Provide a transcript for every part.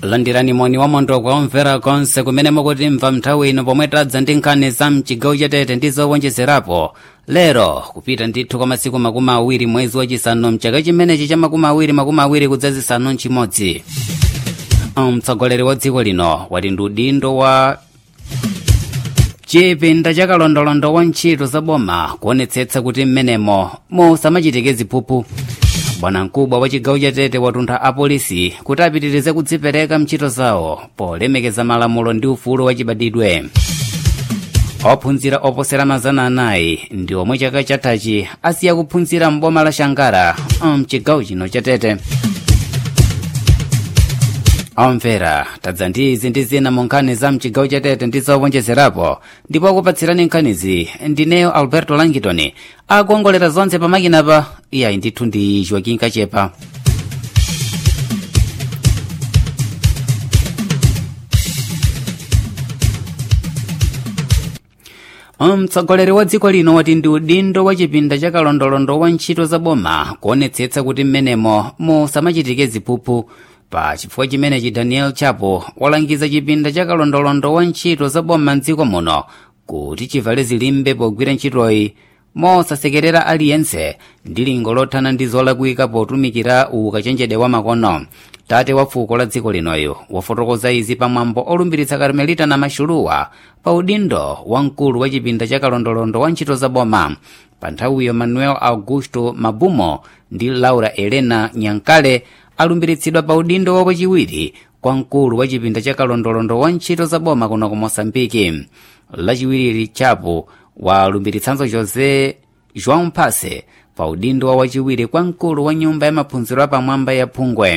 landirani moni wamondo kwa omvera konse kumene mukutimva nthawi ino pomwe tadza ndi nkhani za mchigawo chatete ndi zowonjezerapo lero kupita ndithu kwa masiku makumi awiri mwezi wachisanu mchaka chimenechi cha makumi awiri makumi awiri kudzazisanu nchimodzi mtsogoleri wa dziko lino wati ndi udindo wa chipinda cha kalondolondo wa ntchito za boma kuonetsetsa kuti mmenemo musamachitike ziphuphu bwanamkubwa wa chigawo chatete watuntha apolisi kuti apitirize kudzipereka mntchito zawo polemekeza malamulo ndi ufulu wachibadidwe ophunzira oposera mazana anayi ndi omwe chaka chathachi asiya kuphunzira m'boma la shangara mchigawo chino chatete omvera tadza ndi izi ndi zina mu nkhani za mchigawo chatete ndi zowonjezerapo ndipo akupatsirani nkhanizi ndineyo alberto langitoni akuongolera zonse pamakinapa iyayi ndithu ndi joaquin kachepa mtsogoleri wa dziko lino wati ndi udindo wa chipinda cha kalondolondo wa ntchito za boma kuonetsetsa kuti mmenemo musamachitike ziphuphu pa chifukwa chimenechi daniel chapo walangiza chipinda cha kalondolondo wa ntchito za boma mdziko muno kuti chivale zilimbe pogwira ntchitoyi mosasekerera aliyense ndi lingo lothana ndi zolakwika potumikira ukachenjede wa makono tate wa fuko la dziko linoyo wafotokoza izi pamwambo olumbiritsa karmelita na maxuluwa pa udindo wa mkulu wa chipinda cha kalondolondo wa ntchito za boma pa nthawiyo manuel augusto mabumo ndi laura elena nyankale alumbiritsidwa pa udindo wapachiwiri kwa mkulu wa chipinda cha kalondolondo wa ntchito za boma kuno ku mosambiki lachiwiri chapo walumbiritsanso josé joão mpase pa udindo wa wachiwiri kwa mkulu wa nyumba ya maphunziro apamwamba ya phungwe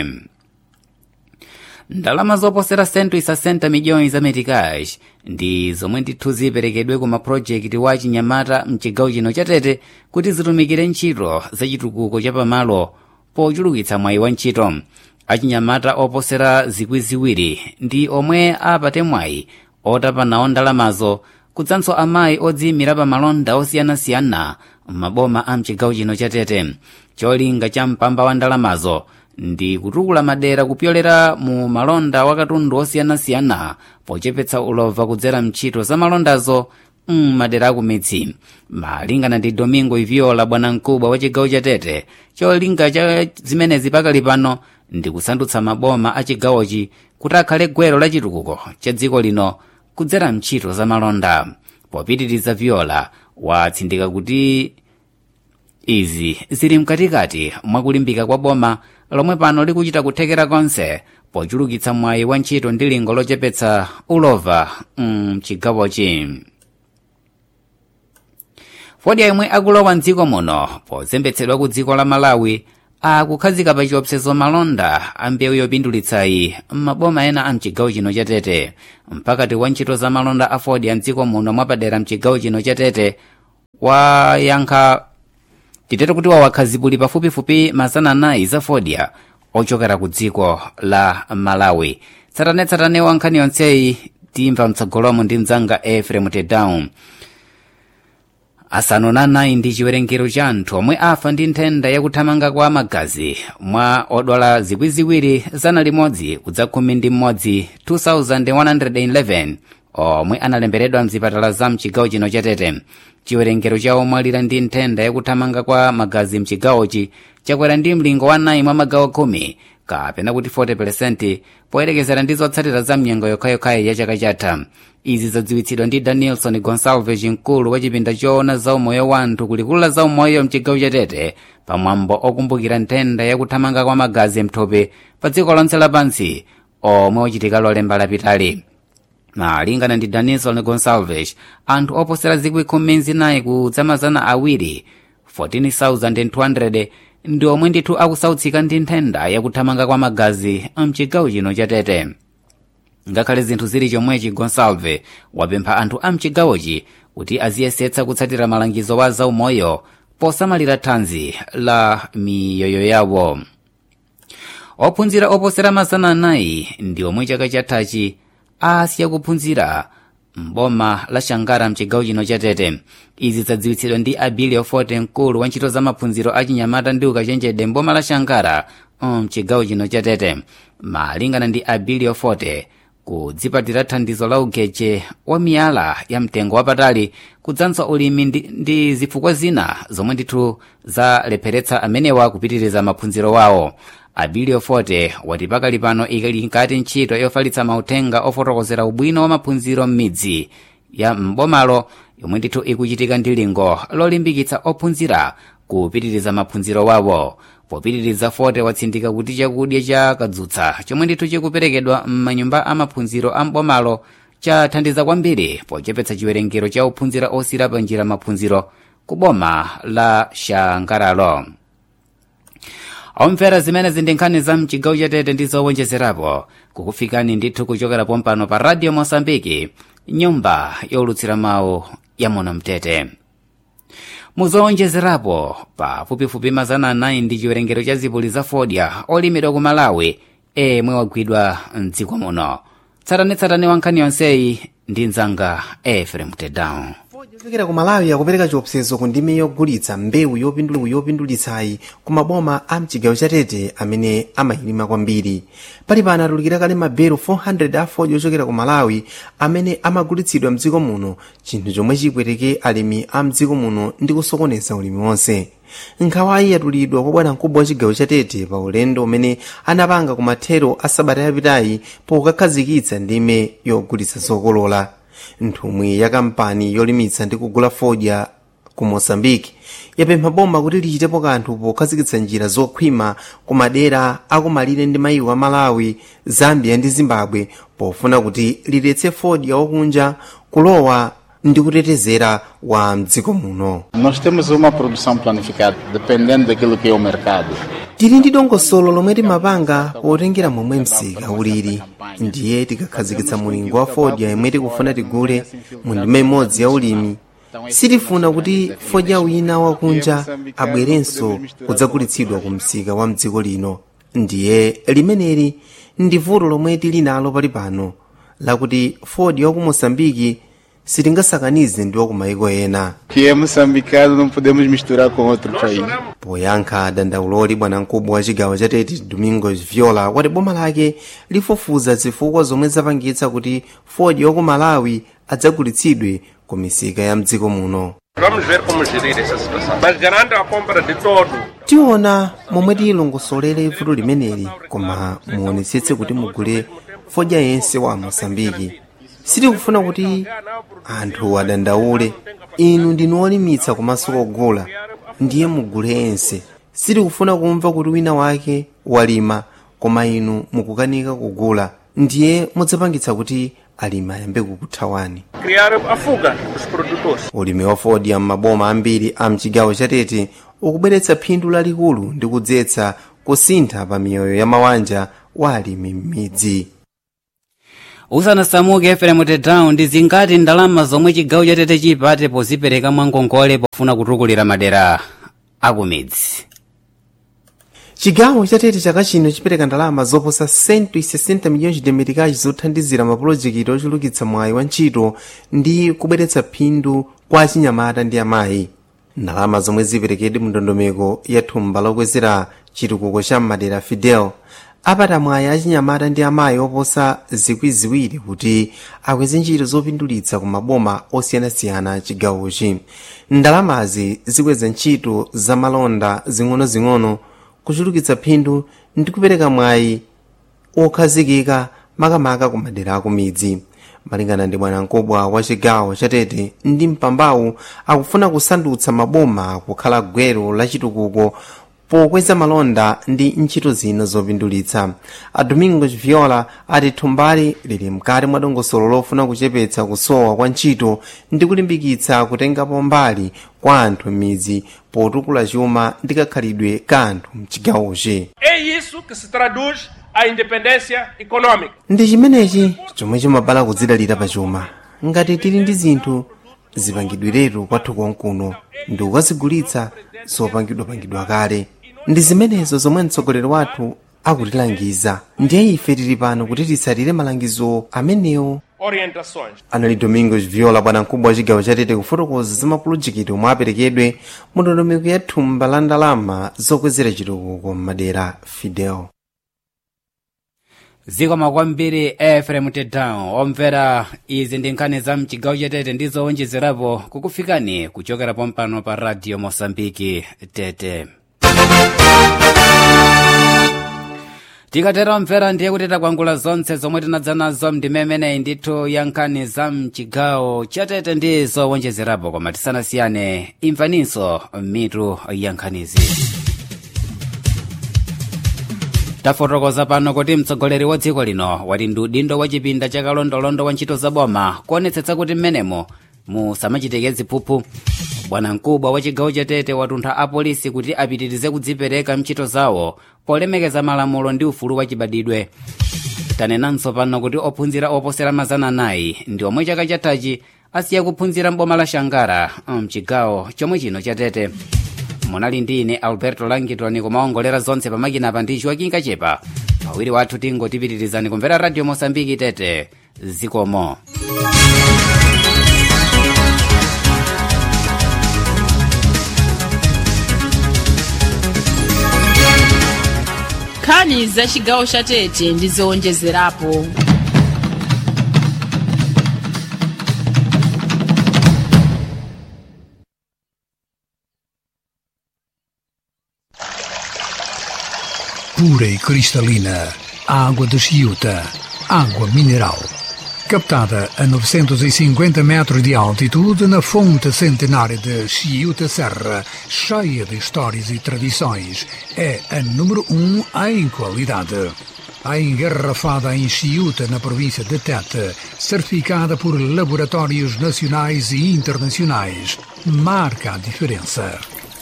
ndalama zoposera 160 miliyoni za metikash ndi zomwe ndithu ziperekedwe ku mapulojekiti wa chinyamata mchigawo chino chatete kuti zitumikire ntchito za chitukuko cha pamalo pochulukitsa mwayi wa ntchito achinyamata oposera zikwi ziwiri ndi omwe apate mwayi otapanawo ndalamazo kudzanso amayi odziyimira pa malonda osiyanasiyana m'maboma a mchigawo chino chatete cholinga cha mpamba wa ndalamazo ndi kutukula madera kupyolera mu malonda wa katundu osiyanasiyana pochepetsa ulova kudzera mntchito za malondazo mmadera akumidzi malingana ndi domingo iviola bwanamkubwa wa chigawo chatete cholinga cha zimenezi pakali pano ndi kusandutsa maboma a chigawochi kuti akhale gwero la chitukuko cha dziko lino kudzera mntchito za malonda popitiriza viola watsindika kuti izi zili mkatikati mwakulimbika kwa boma lomwe pano likuchita kuthekera konse pochulukitsa mwayi wa ntchito ndi lingo lochepetsa ulova mchigawochi fodya yomwe akulowa mdziko muno pozembetsedwa ku dziko la malawi akukhazika pa chiopsezo malonda a mbewu yopindulitsayi m'maboma ena a mchigawo chino chatete mpakati wa ntchito za malonda a fodya mdziko muno mwapadera mchigawo chino chatete wayankha titete kuti wawakhazipuli pafupifupi mazana anayi za fodya ochokera ku dziko la malawi tsatanetsatane wa nkhani yonseyi timva mtsogolomo ndi mdzanga efrem tedown asanu na anayi ndi chiwerengero cha anthu omwe afa ndi nthenda yakuthamanga kwa magazi mwa odwala zikwi ziwiri zana limodzi kudza khumi ndi mmodzi 2111 omwe analemberedwa mzipatala za mchigawo chino chatete chiwerengero cha omwe alira ndi nthenda yakuthamanga kwa magazi mchigawochi chakwera ndi mlingo wa 9 mwa magawo khumi kapena kuti 40% poyerekezera ndi zotsatira za mnyengo yokhayokhayi ya chaka chatha izi zadziwitsidwa ndi danielson gonsalves mkulu wa chipinda choona za umoyo wa anthu kulikulu la za umoyo mchigawo chatete pamwambo okumbukira nthenda yakuthamanga kwa magazi mthupi pa dziko lonse lapansi omwe wachitika lolemba lapitali malingana ndi danielson gonsalves anthu oposera zikwi khumi zinayi kudzamazana awiri 14200 ndi omwe ndithu akusautsika ndi nthenda yakuthamanga kwa magazi mchigawo chino chatete ngakhale zinthu zili chomwechi gonsalve wapempha anthu a mchigawochi kuti aziyesetsa kutsatira malangizo wa zaumoyo posamalira thanzi la miyoyo yawo ophunzira oposera mazana anayi ndi omwe chaka chathachi asiya kuphunzira mboma la shangara mchigawo chino chatete izi zadziwitsidwa ndi abilio forte mkulu wa ntchito za maphunziro a chinyamata ndi ukachenjede mboma la shangara mchigawo chino cha tete malingana ndi abilio forte kudzipatira thandizo la ugeche wa miyala ya mtengo wapatali kudzanso ulimi ndi, ndi zifukwa zina zomwe ndithu zalepheretsa amenewa kupitiriza maphunziro wawo abilio forte wati pakali pano ikali nkati ntchito yofalitsa mauthenga ofotokozera ubwino wa maphunziro m'midzi ya mbomalo yomwe ndithu ikuchitika ndi lingo lolimbikitsa ophunzira kupitiriza maphunziro wawo popitiriza forte watsindika kuti chakudya cha kadzutsa chomwe ndithu chikuperekedwa m'manyumba amaphunziro a mbomalo chathandiza kwambiri pochepetsa chiwerengero cha ophunzira osira pa njira maphunziro ku boma la shangaralo omvera zimene zindi nkhani za mchigawo chatete ndi zowonjezerapo kukufikani ndithu kuchokera pompano pa radio mosambiki nyumba yolutsira mawu ya muno mtete muzowonjezerapo pafupifupi mazana anayi ndi chiwerengero cha zipuli za fodya olimidwa ku malawi emwe wagwidwa mdziko muno tsatanetsatane wa nkhani yonseyi ndi mzanga efrem tedown yochokera ku malawi akupereka chiopsezo ku ndime yogulitsa mbewu yopindula yopindulitsayi ku maboma a mchigawo chatete amene amayilima kwambiri pali pano atulukira kale maberu 400 a fodya ochokera ku malawi amene amagulitsidwa mdziko muno chinthu chomwe chipweteke alimi a mdziko muno ndi kusokoneza ulimi wonse nkhawayi yatulidwa kwa bwana mkubwa wa chigawo chatete pa ulendo umene anapanga ku mathero a sabata yapitayi pokakhazikitsa ndime yogulitsa zokolola nthumwi ya kampani yolimitsa ndi kugula fodya ku mosambiki yapempha boma kuti lichitepo kanthu pokhazikitsa njira zokhwima ku madera akumalire ndi maiko a malawi zambia ndi zimbabwe pofuna kuti liletse fodya wakunja kulowa ndi kutetezera wa mdziko muno Nós temos uma produção planificada, dependendo daquilo que é o mercado. tili ndi dongosolo lomwe timapanga potengera momwe msika ulili ndiye tikakhazikitsa mulingo wa fodya yomwe tikufuna tigule mu ndima imodzi ya ulimi sitifuna kuti fodya wina wakunja abwerenso kudzagulitsidwa ku msika wa mdziko lino ndiye limeneli ndi vuto lomwe tili nalo pali pano lakuti fodya waku mosambiki sitingasakanize ndi waku maiko ena Que é moçambicano, não podemos misturar com outro país. poyankha dandauloli bwanamkubwa wa chigawo cha tete domingos viola wati boma lake lifufuza zifukwa zomwe zapangitsa kuti fodya waku malawi adzagulitsidwe ku misika ya mdziko muno Vamos ver como gerir essa situação. Mas garanta a compra de todo. tiona momwe tilongosolere vuto limeneli koma muonetsetse kuti mugule fodya yense wa mosambiki sitikufuna kuti anthu adandaule inu ndinu olimitsa komanso kogula ndiye mugule yense sitikufuna kumva kuti wina wake walima koma inu mukukanika kugula ndiye mudzapangitsa kuti alimi ayambe kukuthawani Criar a fuga dos produtores. ulimi wa fodya m'maboma ambiri a mchigawo chatete ukubweretsa phindu lalikulu ndi kudzetsa kusintha pa miyoyo ya mabanja wa alimi m'midzi usanasamuke efrem tedown ndi zingati ndalama zomwe chigawo chatete chipate pozipereka mwangongole pofuna kutukulira madera akumidzi chigawo chatete chaka chino chipereka ndalama zoposa 160 miliyoni de meticais zothandizira mapulojekiti ochulukitsa mwayi wa ntchito ndi kubweretsa phindu kwa achinyamata ndi amayi ndalama zomwe ziperekedwe mu ndondomeko ya thumba lokwezera chitukuko cha madera fidel apata mwayi achinyamata ndi amayi oposa zikwi ziwiri kuti akweze ntchito zopindulitsa ku maboma osiyanasiyana chigawochi ndalamazi zikweza ntchito za malonda zing'onozing'ono kuchulukitsa phindu ndi kupereka mwayi okhazikika makamaka ku madera akumidzi malingana ndi bwanamkubwa wa chigawo chatete ndi mpambawu akufuna kusandutsa maboma kukhala gwero la chitukuko pokweza malonda ndi ntchito zina zopindulitsa a domingos viola ati thumbali lili mkati mwa dongosolo lofuna kuchepetsa kusowa kwa ntchito ndi kulimbikitsa kutengapo mbali kwa anthu m'midzi potukula chuma ndi kakhalidwe ka anthu mchigawochi É isso que se traduz a independência econômica. ndi chimenechi chomwe chimabala kudzidalira pachuma ngati tili ndi zinthu zipangidwiretu kwathu konkuno ndi kukazigulitsa zopangidwapangidwa kale ndi zimenezo zomwe mtsogoleri wathu akutilangiza ndiye ife tili pano kuti titsatire malangizo amenewo orientações. anali domingos viola bwanamkubwa wa chigawo chatete kufotokoza za mapulojekiti omwe aperekedwe mu ndondomeko ya thumba la ndalama zokwezera chitukuko m'madera fidel zikomo kwambiri efrem tedown omvera izi ndi nkhani za mchigawo chatete ndi zowonjezerapo kukufikani kuchokera pompano pa radio mosambiki tete tikatera omvera ndiye kuti takwangula zonse zomwe tinadza nazo mdimemeneyi ndithu ya nkhani za mchigawo chatete ndi zowonjezerapo koma tisanasiyane imvaninso mitu ya nkhanizi tafotokoza pano kuti mtsogoleri wa dziko lino wati ndi udindo wa chipinda cha kalondolondo wa ntchito zaboma kuonetsetsa kuti mmenemo musamachitike ziphuphu bwanamkubwa wa chigawo chatete watuntha apolisi kuti apitirize kudzipereka mchito zawo polemekeza malamulo ndi ufulu wa chibadidwe tanenanso pano kuti ophunzira oposera mazana anayi ndi omwe chaka chathachi asiya kuphunzira mboma la shangara mchigawo chomwe chino chatete munali ndi ine alberto langitoni kumaongolera zonse pamakinapa ndi joaquin kachepa pawiri wathu tingotipitirizani kumvera radio mosambiki tete zikomo nkhani za chigawo cha tete ndi zowonjezerapo pura e cristalina, água de Chiuta, água mineral. Captada a 950 metros de altitude na fonte centenária de Chiuta Serra, cheia de histórias e tradições, é a número um em qualidade. A engarrafada em Chiuta, na província de Tete, certificada por laboratórios nacionais e internacionais, marca a diferença.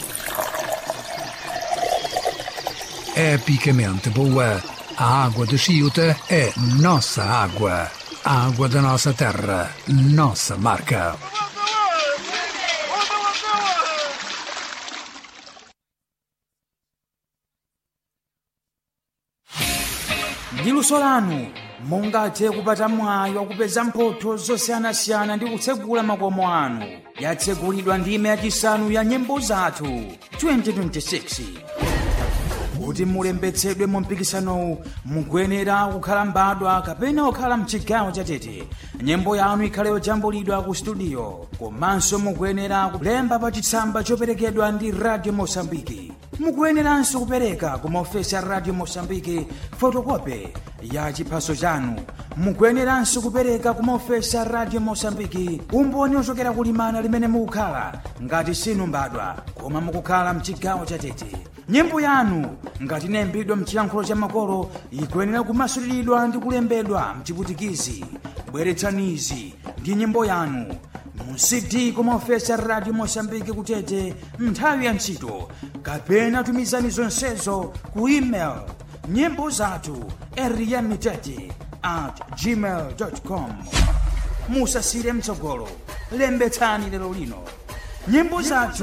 epicamente boa. A água de Chiuta é nossa água. A água da nossa terra, nossa marca. ndi luso lanu mungathe kupata mwayi wakupeza mphotho zosiyanasiyana ndi kutsegula makomo anu yatsegulidwa ndime yachisanu ya nyimbo zathu 2026 kuti mulembetsedwe mu mpikisanowu mukuyenera kukhala mbadwa kapena kukhala mchigawo chatete nyimbo yanu ikhale yojambulidwa ku studio komanso mukuyenera kulemba pa chitsamba choperekedwa ndi radio mosambiki mukuyeneranso kupereka ku maofesi a radio mosambiki fotokope ya chiphaso chanu mukuyeneranso kupereka ku maofesi a radio mosambiki umboni ochokera kulimana limene mukukhala ngati sinu mbadwa koma mukukhala mchigawo chatete nyimbo yanu ngati inayimbidwa mchiyankhulo cha makolo ikuyenera kumasuliridwa ndi kulembedwa mchiputikizi bweretsanizi ndi nyimbo yanu mu cd kumaofesi a radio mosambiki kutete nthawi ya ntchito kapena tumizani zonsezo ku email nyimbo zathu eriyamitete at gmail com musasire mtsogolo lembetsani lero lino nyimbo zathu